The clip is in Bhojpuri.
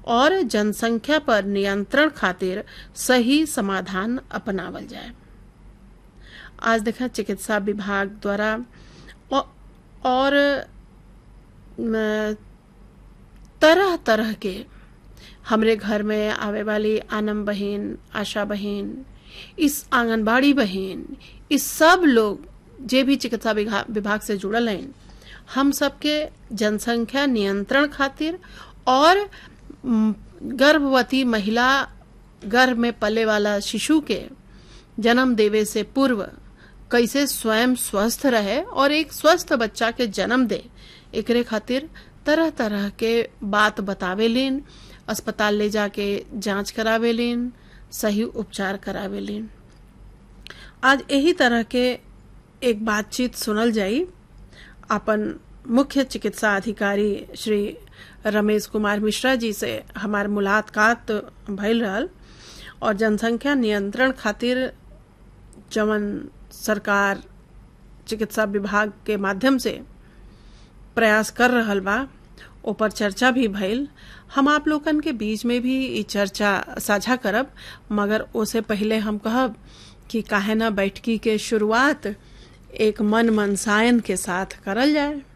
और जनसंख्या पर नियंत्रण खातिर सही समाधान अपनावल जाए आज देखा चिकित्सा विभाग द्वारा और तरह तरह के हमरे घर में आवे वाली आनम बहन आशा बहन इस आंगनबाड़ी बहन इस सब लोग जे भी चिकित्सा विभाग से जुड़ल हैं हम सबके जनसंख्या नियंत्रण खातिर और गर्भवती महिला गर्भ में पले वाला शिशु के जन्म देवे से पूर्व कैसे स्वयं स्वस्थ रहे और एक स्वस्थ बच्चा के जन्म दे एकरे खातिर तरह तरह के बात बतावे लेन अस्पताल ले जाके जांच करावे लेन सही उपचार करावे लेन आज यही तरह के एक बातचीत सुनल जाई अपन मुख्य चिकित्सा अधिकारी श्री रमेश कुमार मिश्रा जी से हमार मुलाकात भइल रहल और जनसंख्या नियंत्रण खातिर जवन सरकार चिकित्सा विभाग के माध्यम से प्रयास कर रहल बा ऊपर चर्चा भी भइल हम आप लोगन के बीच में भी ये चर्चा साझा करब मगर ओसे पहले हम कहब कि काहे ना बैठकी के शुरुआत एक मन मनसायन के साथ करल जाए